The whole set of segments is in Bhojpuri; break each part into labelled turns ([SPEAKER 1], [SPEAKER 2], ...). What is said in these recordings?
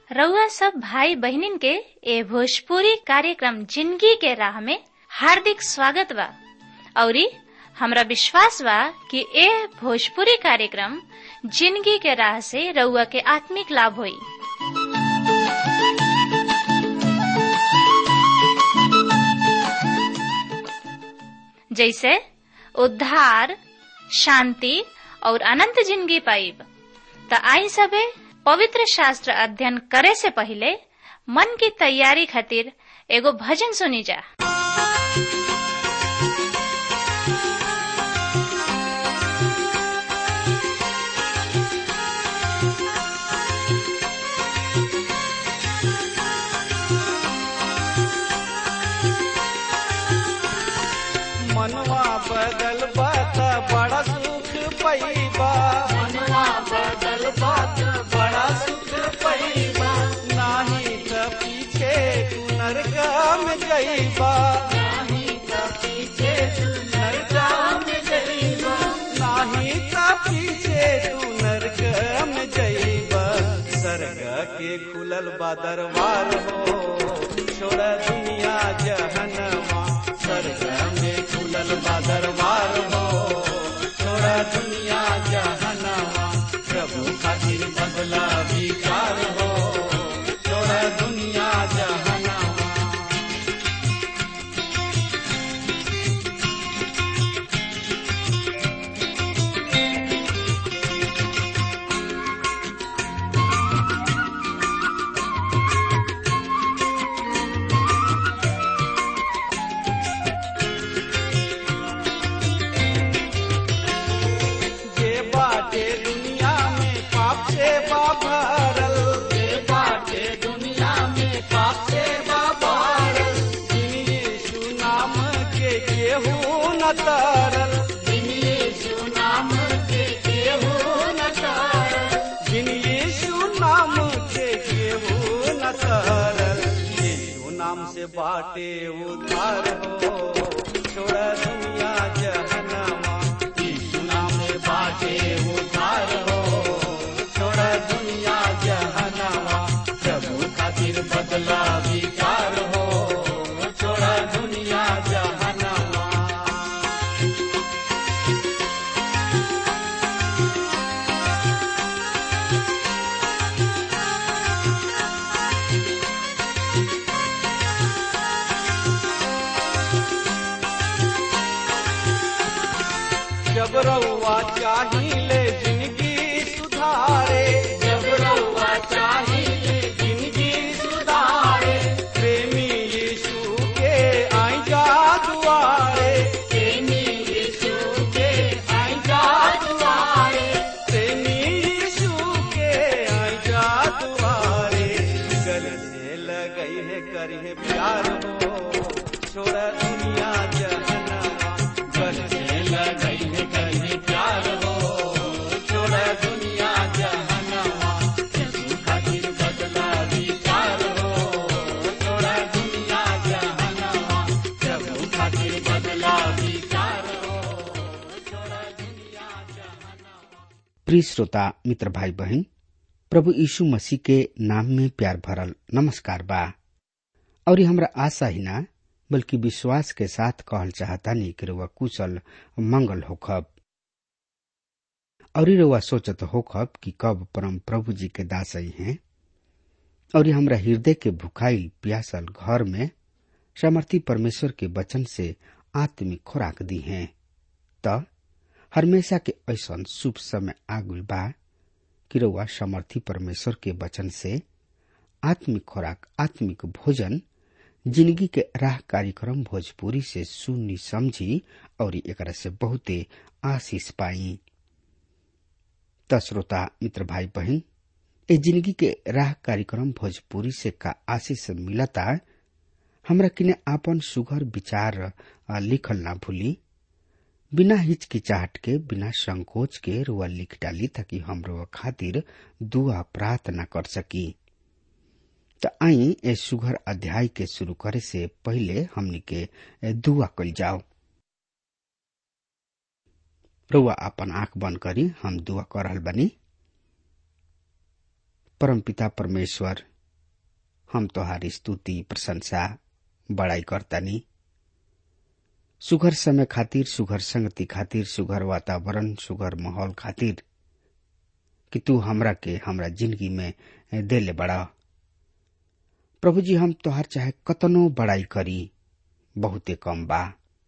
[SPEAKER 1] रउआ सब भाई बहिनीन के ए भोजपुरी कार्यक्रम जिंदगी के राह में हार्दिक स्वागत बा औरी हमरा विश्वास बा कि ए भोजपुरी कार्यक्रम जिंदगी के राह से रउआ के आत्मिक लाभ होई जैसे उद्धार शांति और अनंत जिंदगी पाइब त आई सबे पवित्र शास्त्र अध्ययन करे से पहले मन की तैयारी खातिर एगो भजन सुनी जा
[SPEAKER 2] मनवा बदल बात बड़ा सुख पैबा मनवा बदल बात बड़ा सुख पैबा नाही त पीछे तू नरकम जइबा नाही त पीछे तू नरकम जइबा नाही त पीछे तू नरकम जइबा सरग के खुलल बा दरबार हो छोड़ दुनिया जहनमा स्वर्ग में खुलल बा दरबार हो छोड़ा दुनिया जहनवा प्रभु खातिर बदला विचार हो छोड़ा दुनिया जहनवा जे बाटे दुनिया में पाप से बा भरल जे बाटे दुनिया में पाप से बा भरल जिन यीशु नाम के केहू न तरल जिन यीशु नाम के केहू न तरल जिन यीशु नाम के केहू न तरल यीशु नाम से बाटे उद्धार हो छोड़ दुनिया जहनमा यीशु नाम से बाटे उद्धार हो छोड़ दुनिया जहनमा प्रभु खातिर बदला विचार हो छोड़ दुनिया जहनमा जब रउआ चाहिले जिंदगी सुधारे जब रउआ चाहिले जिंदगी सुधारे प्रेमी यीशु के आई जा दुआरे प्रेमी यीशु के आई जा दुआरे प्रेमी यीशु के आई जा दुआरे गले से लगई है करी है प्यार हो छोड़ दुनिया जहनवा गले से लगई है करी है प्यार हो छोड़ दुनिया जहनवा यीशु खातिर बदला विचार हो छोड़ दुनिया जहनवा प्रभु खातिर बदला विचार हो छोड़ दुनिया जहनवा
[SPEAKER 3] प्रिय श्रोता मित्र भाई बहन प्रभु यीशु मसीह के नाम में प्यार भरल नमस्कार बा और ये हमरा आशा ही ना बल्कि विश्वास के साथ कहल चाहता नहीं कि रुआ कुशल मंगल होखब और ये रुआ सोचत होखब कि कब परम प्रभु जी के दासई हैं और ये हमरा हृदय के भुखाइल प्यासल घर में समर्थी परमेश्वर के वचन से आत्मिक खुराक दी हैं त हमेशा के ऐसन शुभ समय आगुल बा कि रउआ समर्थी परमेश्वर के वचन से आत्मिक खुराक आत्मिक भोजन जिंदगी के राह कार्यक्रम भोजपुरी से सुनी समझी और एकरा से बहुते आशीष पाई त श्रोता मित्र भाई बहन ए जिंदगी के राह कार्यक्रम भोजपुरी से का आशीष मिलता हमरा किने आपन सुघर विचार आ, लिखल ना भूली बिना हिचकिचाहट के बिना संकोच के रुआ लिख डाली ताकि हम रुआ खातिर दुआ प्रार्थना कर सकी त आई ए सुघर अध्याय के शुरू करे से पहले हमनी के दुआ कल जाओ रुआ अपन आंख बंद करी हम दुआ कर रहल बनी परमपिता परमेश्वर हम तोहारी स्तुति प्रशंसा बड़ाई करतानी सुघर समय खातिर सुघर संगति खातिर सुघर वातावरण सुघर माहौल खातिर कि तू हमरा के हमरा जिंदगी में देले बड़ा प्रभु जी हम तोहार चाहे कतनो बड़ाई करी बहुते कम बा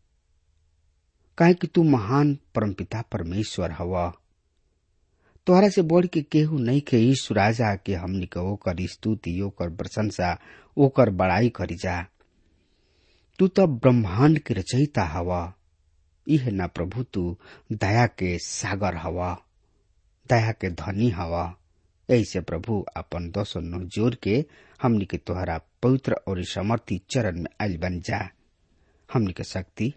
[SPEAKER 3] काहे कि तू महान परमपिता परमेश्वर हवा तोहरा से बढ़ के केहू नहीं के ईश्वर राजा के हमनी के ओकर स्तुति ओकर प्रशंसा ओकर बड़ाई करी जा तू तो ब्रह्मांड के रचयिता हवा इह ना प्रभु तू दया के सागर हवा दया के धनी हवा ऐसे प्रभु अपन दोसो नो जोर के हमनी के तोहरा पवित्र और समर्थी चरण में आयल बन जा हमनी के शक्ति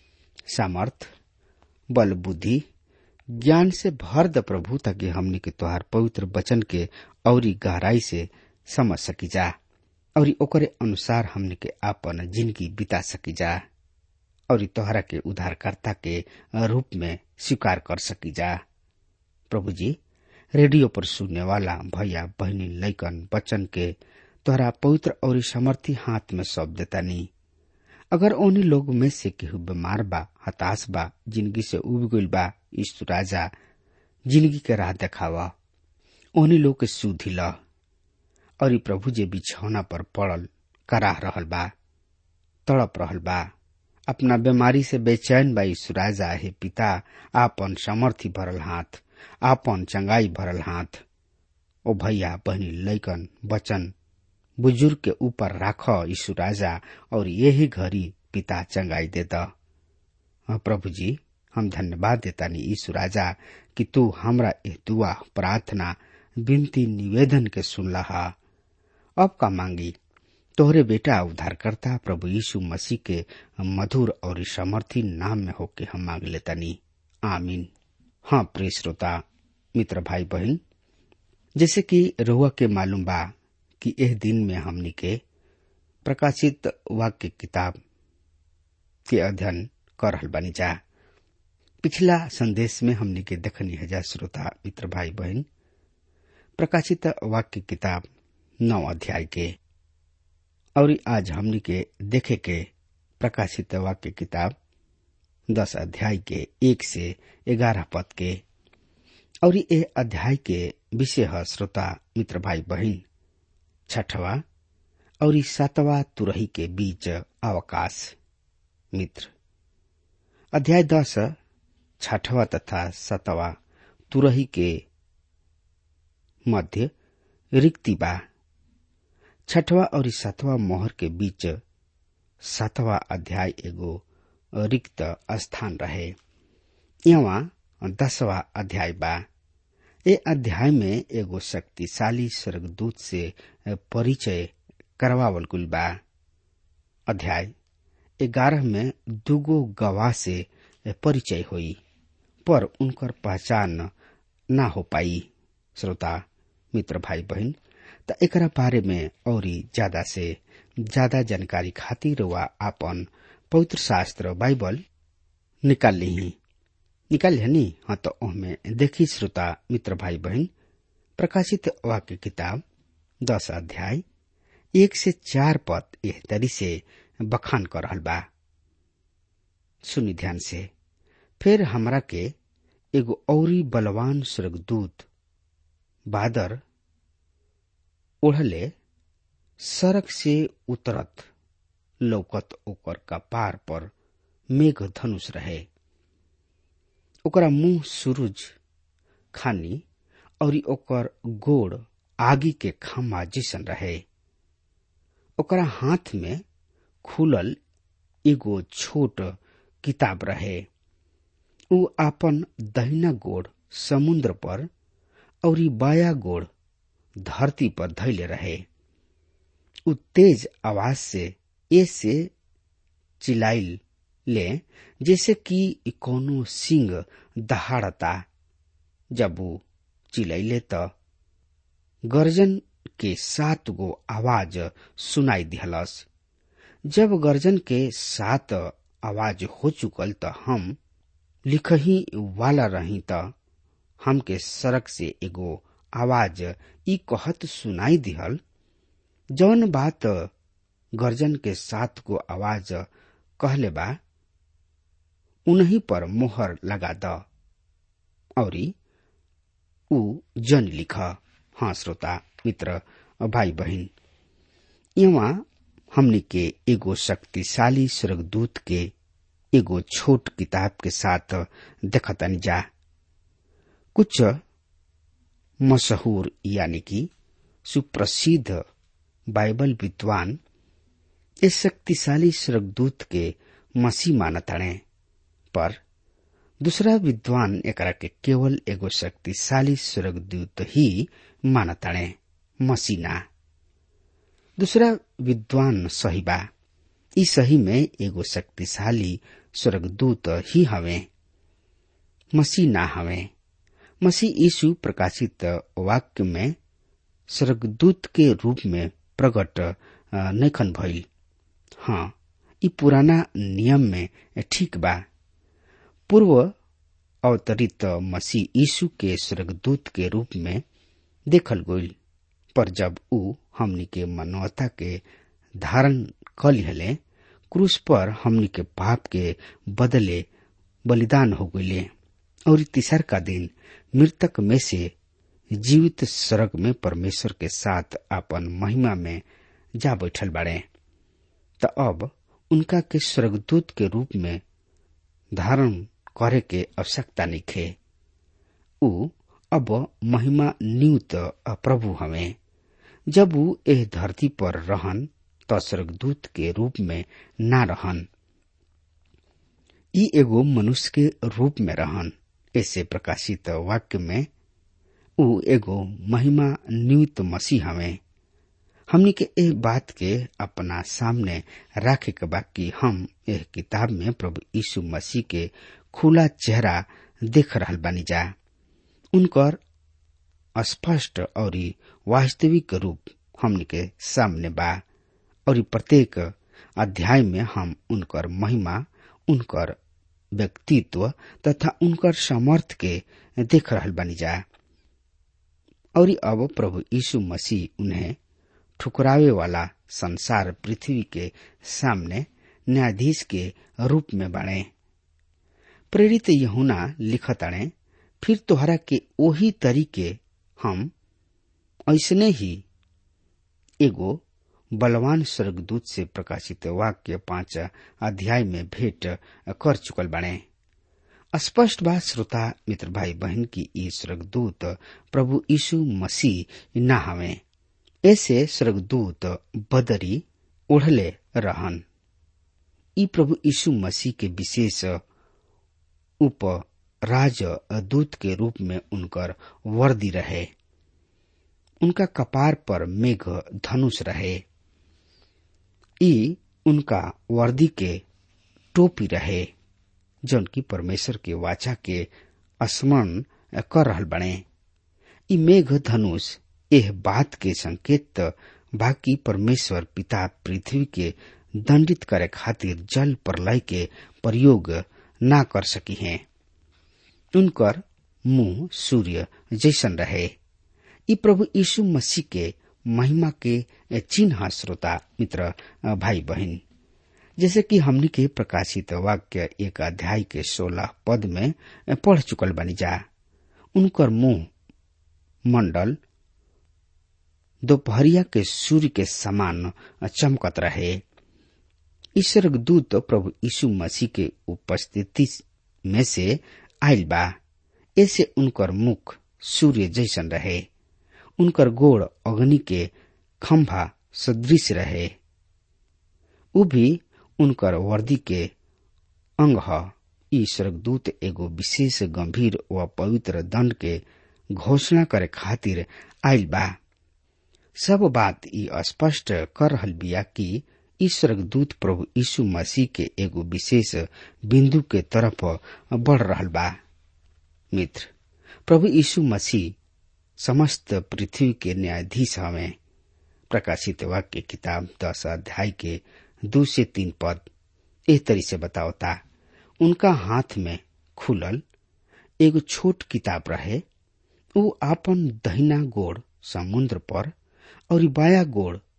[SPEAKER 3] सामर्थ बल बुद्धि ज्ञान से भर द प्रभु ताकि हमनी के तोहार पवित्र वचन के औरी गहराई से समझ सकी जा और ओकरे अनुसार हमनी के आपन जिंदगी बिता सकी जा और तोहरा के उद्धारकर्ता के रूप में स्वीकार कर सकी जा प्रभु जी रेडियो पर सुनने वाला भैया बहनी लैकन बच्चन के तोहरा पवित्र और समर्थी हाथ में सौंप देता नहीं अगर उन्हीं लोग में से केहू बीमार बा हताश बा जिंदगी से उब गईल बा ईश्वर राजा जिंदगी के राह देखावा उन्हीं लोग के सुधी ल और ई प्रभु जे बिछौना पर पड़ल कराह रहल बा तड़प रहल बा अपना बीमारी से बेचैन बा ईश्वर राजा हे पिता आपन समर्थी भरल हाथ आपन चंगाई भरल हाथ ओ भैया बहनी लैकन बचन बुजुर्ग के ऊपर राख यीशु राजा और यही घड़ी पिता चंगाई दे द प्रभु जी हम धन्यवाद देता नी यीशु राजा कि तू हमरा एह दुआ प्रार्थना विनती निवेदन के सुनला हा अब का मांगी तोहरे बेटा उद्धारकर्ता प्रभु यीशु मसीह के मधुर और समर्थी नाम में होके हम मांग लेता नी आमीन हाँ प्रिय श्रोता मित्र भाई बहन जैसे कि रोआ के मालूम बा कि एह दिन में हमनी के प्रकाशित वाक्य किताब के अध्ययन कर रहल बानी जा पिछला संदेश में हमनी के देखनी है जा श्रोता मित्र भाई बहन प्रकाशित वाक्य किताब नौ अध्याय के और आज हमनी के देखे के प्रकाशित वाक्य किताब दस अध्याय के एक से ग्यारह पद के और ये अध्याय के विषय है श्रोता मित्र भाई बहन छठवा और सातवा तुरही के बीच अवकाश मित्र अध्याय दस छठवा तथा सतवा तुरही के मध्य रिक्ति बा छठवा और सातवा मोहर के बीच सातवा अध्याय एगो रिक्त स्थान रहे यहाँ दसवा अध्याय बा ए अध्याय में एगो शक्तिशाली स्वर्गदूत से परिचय करवावल गुल बा अध्याय ग्यारह में दुगो गवाह से परिचय हुई पर उनकर पहचान ना हो पाई श्रोता मित्र भाई बहन त एकरा बारे में और ज्यादा से ज्यादा जानकारी खातिर वा आपन पवित्र शास्त्र बाइबल निकाल ली निकाल नी हाँ तो ओहमे देखी श्रोता मित्र भाई बहन प्रकाशित वाक्य किताब दस अध्याय एक से चार पद एह तरी से बखान कर रहल बा सुनी ध्यान से फिर हमरा के एगो औरी बलवान स्वर्गदूत बादर ओढ़ले सड़क से उतरत लौकत ओकर कपार पर मेघ धनुष रहे ओकरा मुंह सूरज खानी और ओकर गोड़ आगी के खामा जैसन रहे ओकरा हाथ में खुलल एगो छोट किताब रहे उ आपन दहिना गोड़ समुद्र पर और बाया गोड़ धरती पर धैले रहे उ तेज आवाज से ऐसे चिल्लाइल ले जैसे कि कोनो सिंह दहाड़ता जब वो चिल्लैले त गर्जन के सात गो आवाज सुनाई दिहलस जब गर्जन के सात आवाज हो चुकल त हम लिखही वाला रही त हमके सड़क से एगो आवाज ई कहत सुनाई दिहल जौन बात गर्जन के साथ को आवाज कहले बा उन्हीं पर मोहर लगा द और ऊ जन लिख हाँ श्रोता मित्र भाई बहन यहाँ हमने के एगो शक्तिशाली स्वर्गदूत के एगो छोट किताब के साथ देखतनी जा कुछ मशहूर यानी कि सुप्रसिद्ध बाइबल विद्वान इस शक्तिशाली स्वर्गदूत के मसीह मानताणे पर दूसरा विद्वान एकरा के केवल एगो शक्तिशाली स्वर्गदूत ही मानताणे मसीना दूसरा विद्वान सही बा ई सही में एगो शक्तिशाली स्वर्गदूत ही हवे मसीह ना हवे मसीह यीशु प्रकाशित वाक्य में स्वर्गदूत के रूप में प्रकट नैखन भइल हाँ ई पुराना नियम में ठीक बा पूर्व अवतरित मसीह यीशु के स्वर्गदूत के रूप में देखल गईल पर जब ऊ हमनी के मानवता के धारण क लिहले क्रूस पर हमनी के पाप के बदले बलिदान हो गईले और तीसर का दिन मृतक में से जीवित स्वर्ग में परमेश्वर के साथ अपन महिमा में जा बैठल बाड़े त अब उनका के स्वर्गदूत के रूप में धारण करे के आवश्यकता निखे ऊ अब महिमा नियुक्त प्रभु हमें जब ऊ एह धरती पर रहन त स्वर्गदूत के रूप में ना रहन ई एगो मनुष्य के रूप में रहन ऐसे प्रकाशित वाक्य में ऊ एगो महिमा नियुक्त मसीह हमें हमनी के एह बात के अपना सामने रखे के बा कि हम एह किताब में प्रभु यीशु मसीह के खुला चेहरा देख रहल बानी जा उनकर स्पष्ट और वास्तविक रूप हमनी के सामने बा और प्रत्येक अध्याय में हम उनकर महिमा उनकर व्यक्तित्व तथा उनकर समर्थ के देख रहल बानी जा और अब प्रभु यीशु मसीह उन्हें ठुकरावे वाला संसार पृथ्वी के सामने न्यायाधीश के रूप में बने प्रेरित यहुना लिखताणे फिर तोहरा के ओही तरीके हम ऐसने ही एगो बलवान स्वर्गदूत से प्रकाशित वाक्य पांच अध्याय में भेंट कर चुकल बने स्पष्ट बात श्रोता मित्र भाई बहन की ई स्वर्गदूत प्रभु यीशु मसीह न हवे ऐसे स्वर्गदूत बदरी ओढ़ले रहन ई प्रभु यीशु मसीह के विशेष उप राज दूत के रूप में उनकर वर्दी रहे उनका कपार पर मेघ धनुष रहे ई उनका वर्दी के टोपी रहे जौन की परमेश्वर के वाचा के स्मरण कर रहल बने ई मेघ धनुष एह बात के संकेत बाकी परमेश्वर पिता पृथ्वी के दंडित करे खातिर जल प्रलय के प्रयोग ना कर सकी हैं उनकर मुंह सूर्य जैसन रहे ई प्रभु यीशु मसीह के महिमा के चिन्ह श्रोता मित्र भाई बहन जैसे कि हमनी के प्रकाशित वाक्य एक अध्याय के सोलह पद में पढ़ चुकल बनी जा उनकर मुंह मंडल दोपहरिया के सूर्य के समान चमकत रहे ईश्वर दूत प्रभु यीशु मसीह के उपस्थिति में से आयल बा ऐसे उनकर मुख सूर्य जैसन रहे उनकर गोड़ अग्नि के खंभा सदृश रहे उ भी उनकर वर्दी के अंग ह ई स्वर्गदूत एगो विशेष गंभीर व पवित्र दंड के घोषणा करे खातिर आयल बा सब बात ई स्पष्ट कर रहल बिया कि ई स्वर्गदूत प्रभु यीशु मसीह के एगो विशेष बिंदु के तरफ बढ़ रहल बा मित्र प्रभु यीशु मसीह समस्त पृथ्वी के न्यायाधीश हवे प्रकाशित वाक्य किताब दस अध्याय के दो से तीन पद एह तरी से बतावता उनका हाथ में खुलल एगो छोट किताब रहे ऊ आपन दहिना गोड़ समुद्र पर और बाया गोड़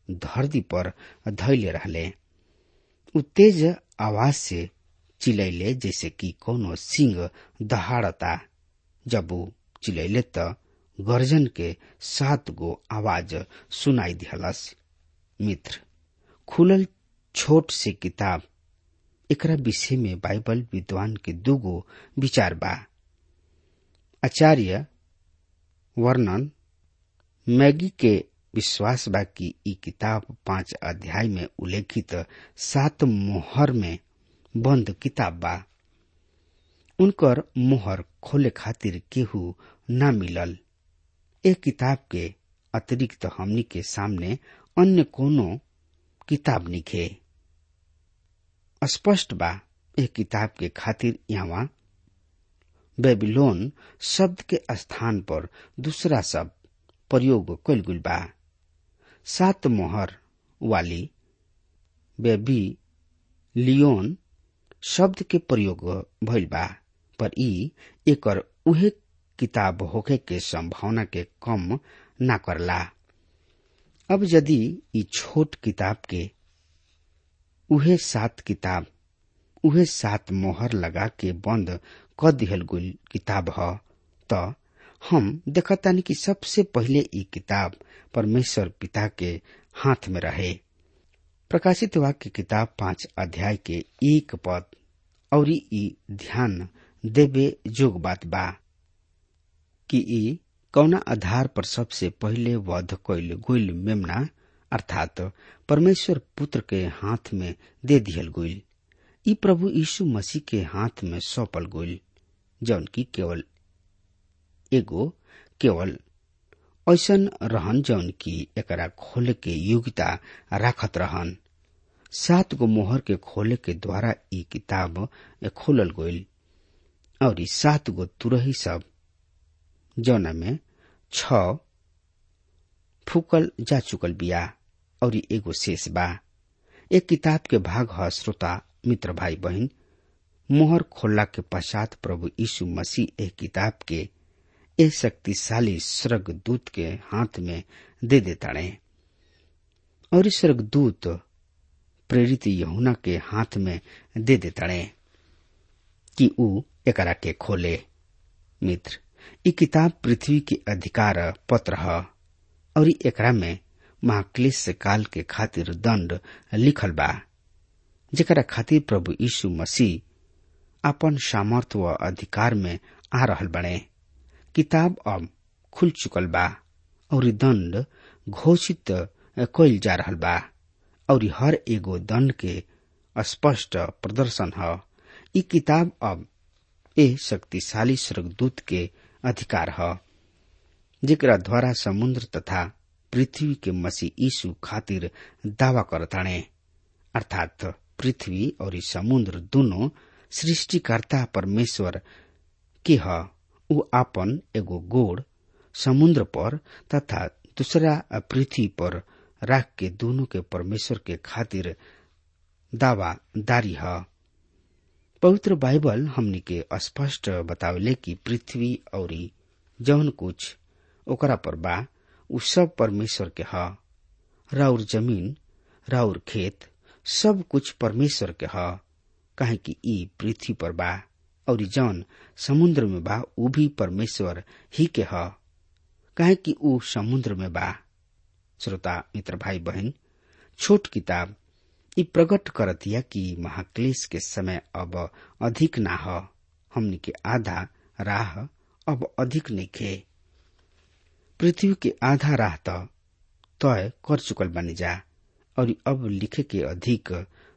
[SPEAKER 3] धरती पर धैले रहले उ तेज आवाज से चिलैले जैसे कि कोनो सिंह दहाड़ता जब उ चिलैले त गर्जन के सात गो आवाज सुनाई दिहलस मित्र खुलल छोट से किताब एकरा विषय में बाइबल विद्वान के दूगो विचार बा आचार्य वर्णन मैगी के विश्वास बा कि ई किताब पांच अध्याय में उल्लेखित सात मोहर में बंद किताब बा उनकर मोहर खोले खातिर केहू न मिलल ए किताब के अतिरिक्त हमनी के सामने अन्य कोनो किताब निखे स्पष्ट बा ए किताब के खातिर यहाँ बेबीलोन शब्द के स्थान पर दूसरा शब्द प्रयोग कल गुल बा सात मोहर वाली बेबी लियोन शब्द के प्रयोग भइल बा पर ई एकर उहे किताब होखे के संभावना के कम ना करला अब यदि ई छोट किताब के उहे सात किताब उहे सात मोहर लगा के बंद क दिहल गुल किताब ह त हम देखतानी कि सबसे पहिले ई किताब परमेश्वर पिता के हाथ में रहे प्रकाशित वाक्य किताब पांच अध्याय के एक पद और ई ध्यान देवे जोग बात बा कि ई कौना आधार पर सबसे पहिले वध कैल गुल मेमना अर्थात परमेश्वर पुत्र के हाथ में दे दिहल गुल ई प्रभु यीशु मसीह के हाथ में सौंपल गुल जौन की केवल एगो केवल ऐसन रहन जौन की एकरा खोले के योग्यता राखत रहन सात गो मोहर के खोले के द्वारा ई किताब खोलल गईल और ई सात गो तुरही सब जौना में छ फूकल जा चुकल बिया और एगो शेष बा एक किताब के भाग ह श्रोता मित्र भाई बहन मोहर खोलला के पश्चात प्रभु यीशु मसीह एक किताब के ए शक्तिशाली स्वर्ग दूत के हाथ में दे देताड़े और स्वर्ग दूत प्रेरित यहुना के हाथ में दे देताड़े कि ऊ एकरा के खोले मित्र ई किताब पृथ्वी के अधिकार पत्र ह और एकरा में महाक्लेश काल के खातिर दंड लिखल बा जेकरा खातिर प्रभु यीशु मसीह अपन सामर्थ व अधिकार में आ रहल बने किताब अब खुल चुकल बा और दंड घोषित कइल जा रहल बा और हर एगो दंड के स्पष्ट प्रदर्शन ह ई किताब अब ए शक्तिशाली स्वर्गदूत के अधिकार ह जेकरा द्वारा समुद्र तथा पृथ्वी के मसीह यीशु खातिर दावा करताणे अर्थात पृथ्वी और समुद्र दोनों सृष्टिकर्ता परमेश्वर के ह ऊ आपन एगो गोड़ समुद्र पर तथा दूसरा पृथ्वी पर राख के दोनों के परमेश्वर के खातिर दावा दारी है पवित्र बाइबल हमनी के स्पष्ट बतावले कि पृथ्वी और जौन कुछ ओकरा पर बा उ सब परमेश्वर के ह राउर जमीन राउर खेत सब कुछ परमेश्वर के ह काहे कि ई पृथ्वी पर बा और जौन समुद्र में बा उ भी परमेश्वर ही के ह काहे कि उ समुद्र में बा श्रोता मित्र भाई बहन छोट किताब ई प्रकट करतिया कि महाक्लेश के समय अब अधिक ना ह हमनी के आधा राह अब अधिक नइखे पृथ्वी के आधा राह त तय कर चुकल बानी जा और अब लिखे के अधिक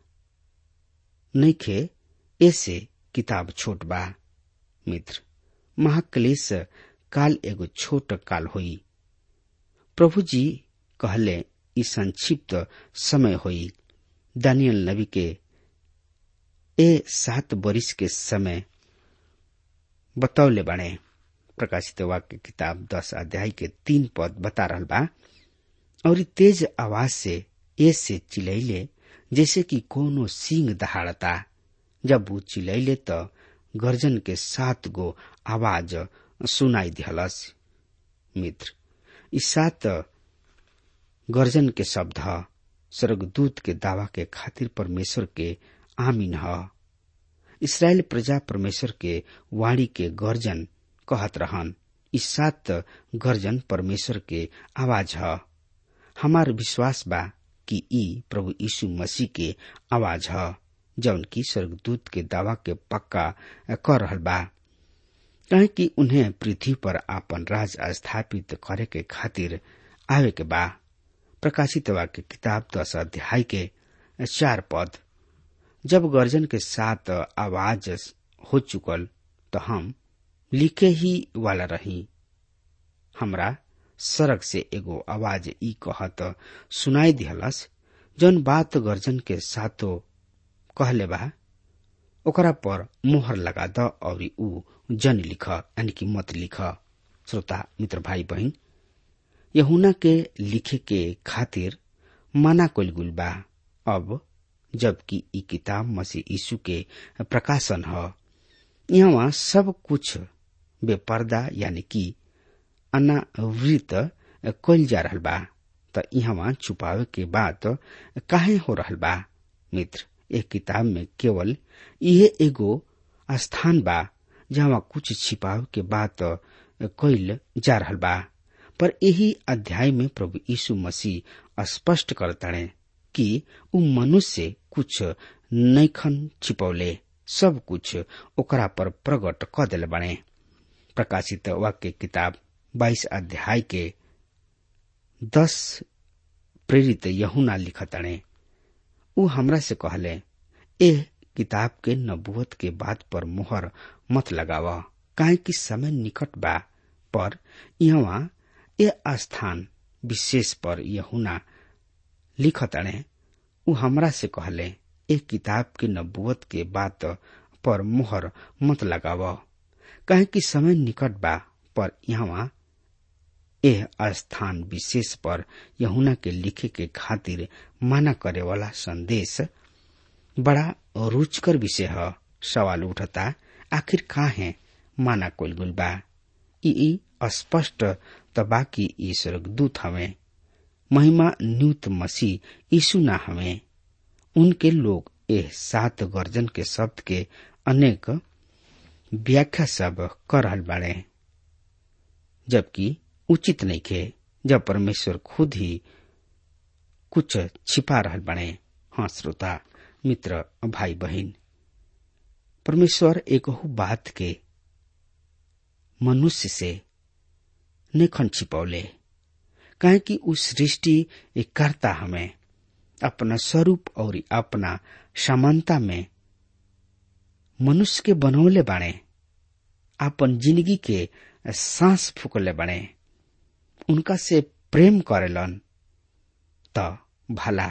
[SPEAKER 3] नइखे ऐसे किताब छोट बा मित्र महाक्लेश काल एगो छोट काल होई प्रभु जी कहले ई संक्षिप्त समय होई दानियल नबी के ए सात बरिस के समय बतौले बाणे प्रकाशित वाक्य किताब दस अध्याय के तीन पद बता रहल बा और तेज आवाज से ए से चिलैले जैसे कि कोनो सिंह दहाड़ता जब वो चिलैले त गर्जन के सात गो आवाज सुनाई दिहलस मित्र ई सात गर्जन के शब्द ह स्वर्गदूत के दावा के खातिर परमेश्वर के आमीन ह इसराइल प्रजा परमेश्वर के वाणी के गर्जन कहत रहन इस सात गर्जन परमेश्वर के आवाज ह हमार विश्वास बा कि ई प्रभु यीशु मसीह के आवाज ह जौन की स्वर्गदूत के दावा के पक्का कर रहल बा कहे कि उन्हें पृथ्वी पर आपन राज स्थापित करे के खातिर आवे के बा प्रकाशित वाक्य किताब दस अध्याय के चार पद जब गर्जन के साथ आवाज हो चुकल तो हम लिखे ही वाला रही हमरा सड़क से एगो आवाज ई कहत सुनाई दिहलस जौन बात गर्जन के साथो कहले बा ओकरा पर मोहर लगा द और ऊ जन लिख यानी कि मत लिख श्रोता मित्र भाई बहन यहुना के लिखे के खातिर माना कल गुल बा अब जबकि ई किताब मसीह यीशु के प्रकाशन ह यहाँ सब कुछ बेपर्दा यानी कि अनावृत कल जा रहल बा त यहाँ छुपावे के बात काहे हो रहल बा मित्र एक किताब में केवल यह एगो स्थान बा जहाँ कुछ छिपाव के बात कइल जा रहल बा पर यही अध्याय में प्रभु यीशु मसीह स्पष्ट करताड़े कि उ मनुष्य कुछ नैखन छिपौले सब कुछ ओकरा पर प्रकट क दिल बने प्रकाशित वाक्य किताब बाईस अध्याय के दस प्रेरित यहुना लिखताड़े उ हमरा से कहले एह किताब के नबुवत के बात पर मोहर मत लगाव काहे कि समय निकट बा पर यहाँ ए स्थान विशेष पर यहुना लिखताड़े उ हमरा से कहले एक किताब के नबुवत के बात पर मोहर मत लगाव कहे कि समय निकट बा पर यहाँ एह स्थान विशेष पर यहुना के लिखे के खातिर माना करे वाला संदेश बड़ा रुचकर विषय है सवाल उठता आखिर का है माना कोल गुल बा ई स्पष्ट तबा की ई स्वर्गदूत हमें महिमा न्यूत मसीह यीशु ना हमें उनके लोग एह सात गर्जन के शब्द के अनेक व्याख्या सब कर रहल बाड़े जबकि उचित नहीं खे जब परमेश्वर खुद ही कुछ छिपा रहल बने हाँ श्रोता मित्र भाई बहन परमेश्वर एक बात के मनुष्य से नेखन छिपौले काहे कि उस सृष्टि एक करता हमें अपना स्वरूप और अपना समानता में मनुष्य के बनौले बाणे अपन जिंदगी के सांस फूकले बने उनका से प्रेम करेलन त भला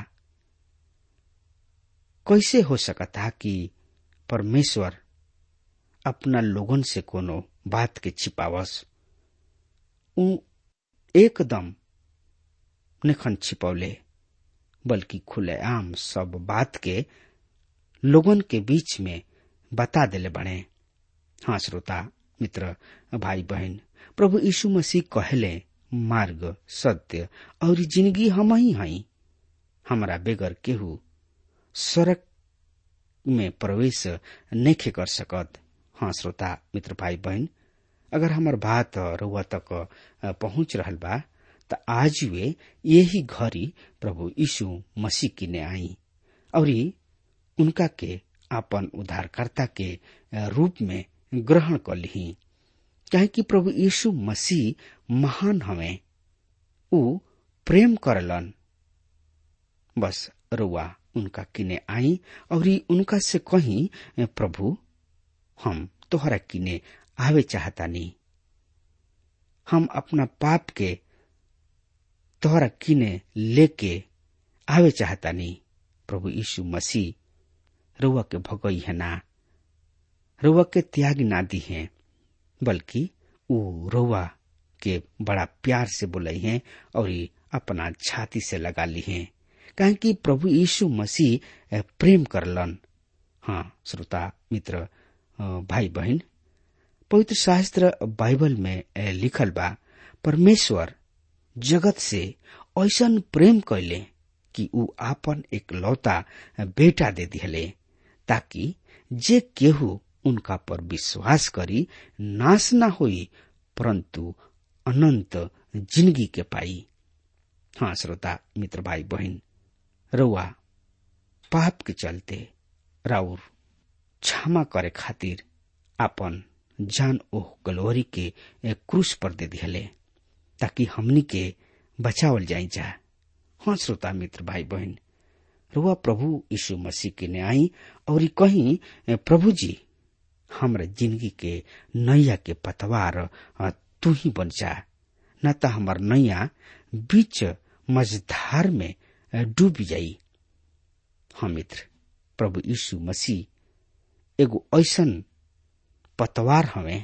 [SPEAKER 3] कैसे हो सकता कि परमेश्वर अपना लोगन से कोनो बात के छिपावस उ एकदम निखन छिपौले बल्कि खुलेआम सब बात के लोगन के बीच में बता देले बने हाँ श्रोता मित्र भाई बहन प्रभु यीशु मसीह कहले मार्ग सत्य और जिंदगी हम ही हई हमारा बेगर केहू स्वर्ग में प्रवेश नहीं कर सकत हाँ श्रोता मित्र भाई बहन अगर हमार बात रुआ तक पहुंच रहल बा त आज वे यही घड़ी प्रभु यीशु मसीह की ने आई और उनका के अपन उद्धारकर्ता के रूप में ग्रहण कर ली चाहे कि प्रभु यीशु मसीह महान हमें उ प्रेम करलन बस रुआ उनका किने आई और उनका से कही प्रभु हम तोहरा किने आवे चाहता नहीं हम अपना पाप के तोहरा किने लेके आवे चाहता नहीं प्रभु यीशु मसीह रुआ के भगई है ना रुआ के त्याग ना दी है बल्कि उ रुआ के बड़ा प्यार से बुलाई है और अपना छाती से लगा ली है कहे कि प्रभु यीशु मसीह प्रेम करलन हाँ श्रोता मित्र भाई बहन पवित्र शास्त्र बाइबल में लिखल बा परमेश्वर जगत से ऐसन प्रेम कैले कि ऊ आपन एक लौता बेटा दे दिले ताकि जे केहू उनका पर विश्वास करी नाश न होई परंतु अनंत जिंदगी के पाई हाँ श्रोता मित्र भाई बहन रउआ पाप के चलते राउर क्षमा करे खातिर आपन जान ओह गलोरी के क्रूस पर दे दिले ताकि हमनी के बचावल जाई जा हाँ श्रोता मित्र भाई बहन रुआ प्रभु यीशु मसीह के ने आई और कहीं प्रभु जी हमरा जिंदगी के नैया के पतवार तू ही बन जा न तो हमार नैया बीच मझधार में डूब जाई हाँ मित्र प्रभु यीशु मसीह एगो ऐसन पतवार हवे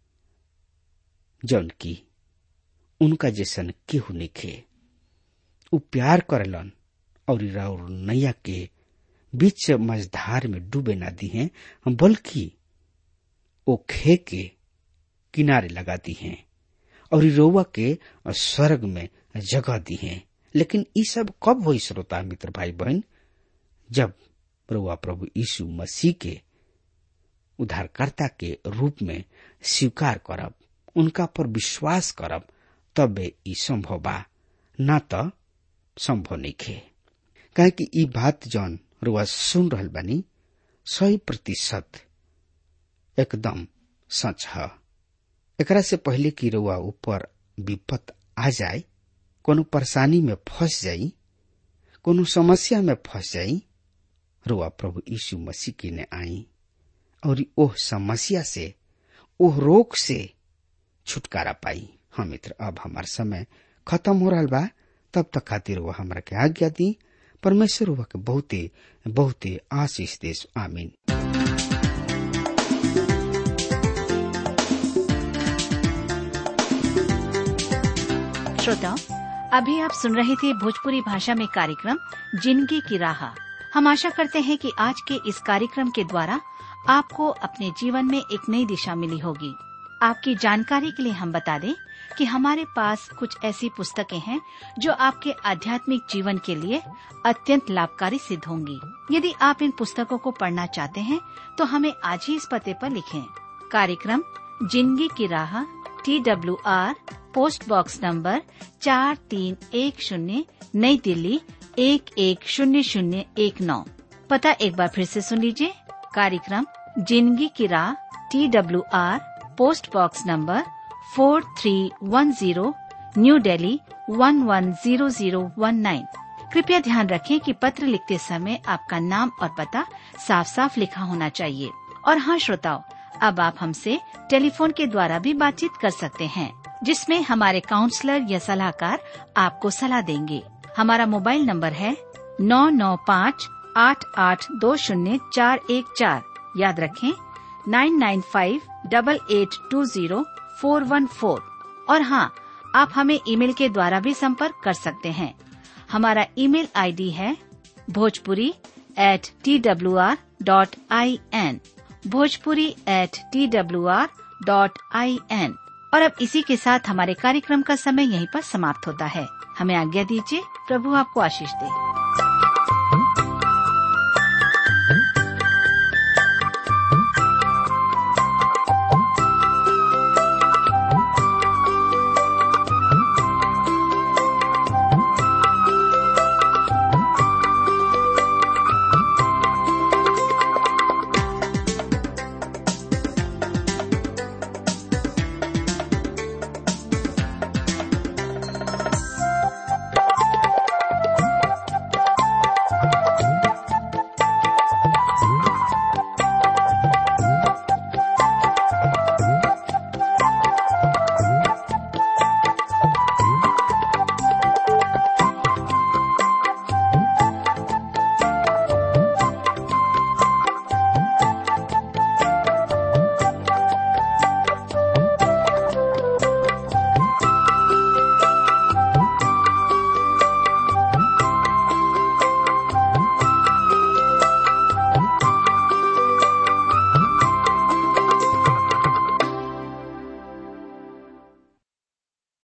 [SPEAKER 3] जौन की उनका जैसन केहू निखे उ प्यार करेलन और राउर नैया के बीच मझधार में डूबे ना दी हैं बल्कि ओ खे के किनारे लगा दी हैं और रोवा के स्वर्ग में जगह दी हैं लेकिन ये सब कब हो श्रोता मित्र भाई बहन जब रोवा प्रभु यीशु मसीह के उद्धारकर्ता के रूप में स्वीकार करब उनका पर विश्वास करब तब ई संभव बा न त संभव नहीं खे काहे कि ई बात जौन रुआ सुन रहल बानी सही प्रतिशत एकदम सच है एकरा से पहले कि रुआ ऊपर विपत आ जाए कोनो परेशानी में फंस जाई कोनो समस्या में फंस जाई रुआ प्रभु यीशु मसीह की ने आई और ओह समस्या से ओह रोग से छुटकारा पाई हाँ मित्र अब हमार समय खत्म हो रहा बा तब तक खातिर वह हमरा के आज्ञा दी परमेश्वर वह के बहुते बहुते आशीष देश आमीन
[SPEAKER 4] श्रोताओं अभी आप सुन रहे थे भोजपुरी भाषा में कार्यक्रम जिंदगी की राह हम आशा करते हैं कि आज के इस कार्यक्रम के द्वारा आपको अपने जीवन में एक नई दिशा मिली होगी आपकी जानकारी के लिए हम बता दें कि हमारे पास कुछ ऐसी पुस्तकें हैं जो आपके आध्यात्मिक जीवन के लिए अत्यंत लाभकारी सिद्ध होंगी यदि आप इन पुस्तकों को पढ़ना चाहते हैं तो हमें आज ही इस पते पर लिखें कार्यक्रम जिंदगी की राह T W R post box number चार तीन एक शून्य नई दिल्ली एक एक शून्य शून्य एक नौ पता एक बार फिर से सुन लीजिए कार्यक्रम जिंदगी की राह T W R post box number four three one zero new Delhi one one zero zero one nine कृपया ध्यान रखें कि पत्र लिखते समय आपका नाम और पता साफ साफ लिखा होना चाहिए और हाँ श्रोताओं अब आप हमसे टेलीफोन के द्वारा भी बातचीत कर सकते हैं जिसमें हमारे काउंसलर या सलाहकार आपको सलाह देंगे हमारा मोबाइल नंबर है नौ नौ पाँच आठ आठ दो शून्य चार एक चार याद रखें nine nine five double eight two zero four one four और हाँ आप हमें ईमेल के द्वारा भी संपर्क कर सकते हैं हमारा ईमेल आईडी है Bhojpuri at T W R dot I N Bhojpuri at T W R dot I N और अब इसी के साथ हमारे कार्यक्रम का समय यहीं पर समाप्त होता है हमें आज्ञा दीजिए प्रभु आपको आशीष दे